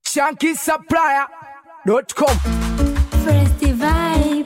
shankisupplier.com. First vibe.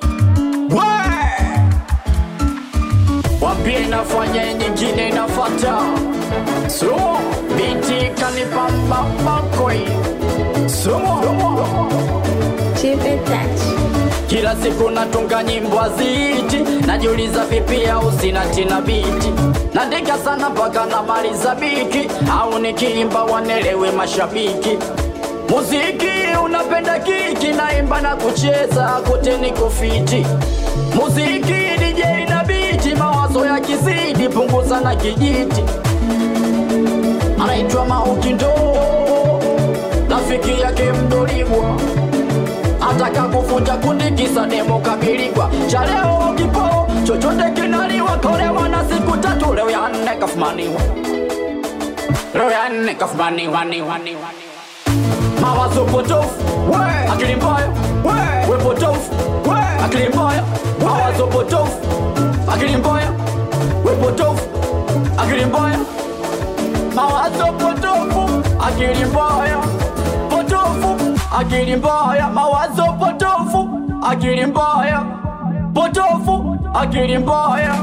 Wambie nafanya nyingine nafata so binti kanipamba makwe so Chip and touch. kila siku natunga nyimbo aziti najiuliza vipi au sina tina biti naandika sana mpaka namaliza biki au nikiimba wanelewe mashabiki muziki unapenda kiki naimba na kucheza kote niko fiti muziki DJ na biti mawazo ya kizidi punguza na kijiti anaitwa Maukindo rafiki yake mdoligwa ataka kufunja kundi kisa demo kabiligwa cha leo kipo chochote kinaliwa kolewa na siku tatu leo ya nne kafumaniwa leo ya nne kafumaniwa ni wani mawazo potofu we akili mbaya we we potofu we akili mbaya mawazo potofu akili mbaya we potofu akili mbaya mawazo potofu akili mbaya potofu akili mbaya mawazo potofu akili mbaya potofu akili mbaya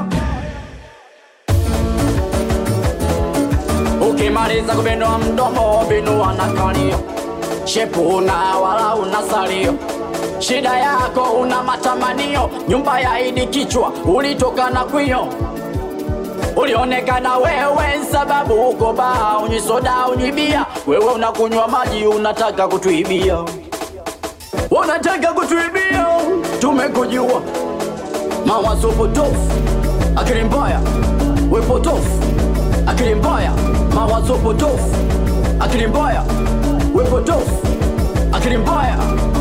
ukimaliza kubinua mdomo binua na kalio shepu una wala una salio shida yako una matamanio nyumba ya idi kichwa ulitokana kwio ulionekana wewe sababu uko baa unywi soda unywi bia wewe unakunywa maji unataka kutuibia unataka kutuibia tumekujua mawazo potofu akili mbaya we potofu akili mbaya mawazo potofu akili mbaya we potofu akili mbaya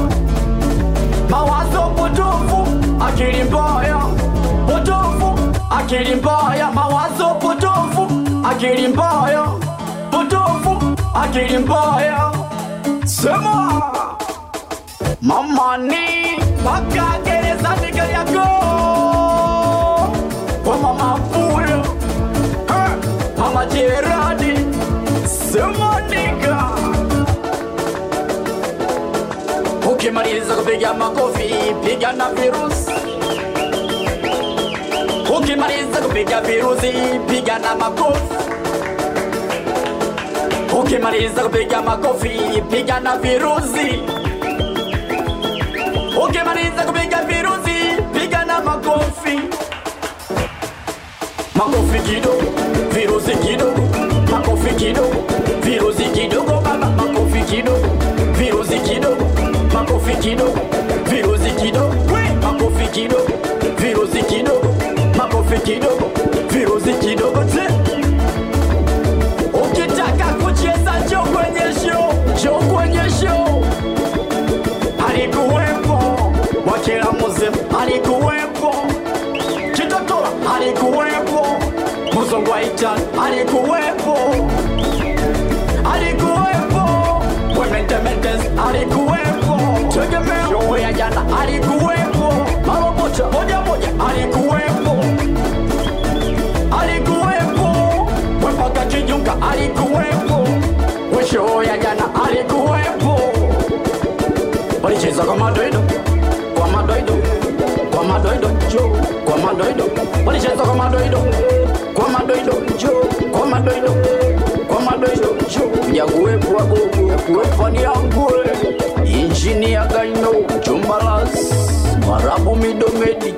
mawazo potofu akili mbaya potofu akili mbaya mawazo potofu akili mbaya potofu akili mbaya sema mamani mpaka gerezani Kariakoo kwa mama Fuyo Ha! mama Jeradi sema niga ukimaliza kupiga makofi piga na virusi ukimaliza kupiga virusi piga na makofi ukimaliza kupiga makofi piga na virusi ukimaliza kupiga virusi piga na makofi makofi kidogo virusi kidogo makofi kidogo virusi kidogo baba makofi kidogo virusi kidogo makofi kidogo virusi kidogo we makofi kidogo virusi kidogo makofi kidogo virusi kidogo te ukitaka kucheza njoo kwenye show njoo kwenye show alikuwepo wakila muzimu alikuwepo kitotola alikuwepo muzongwaita alikuwepo alikuwepo wementemetes alikuwepo tegemea show ya jana alikuwepo marobota moja moja alikuwepo alikuwepo wepaka kijunga alikuwepo weshow ya jana alikuwepo walicheza kwa madoido kwa madoido kwa madoido jo kwa madoido walicheza kwa madoido kwa madoido jo kwa madoido kwa madoido jo yakuwepo wagogo yakuwepo ni angule injini ya gaino chumbalas marabu midomedi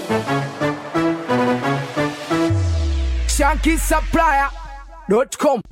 shankisupplier.com.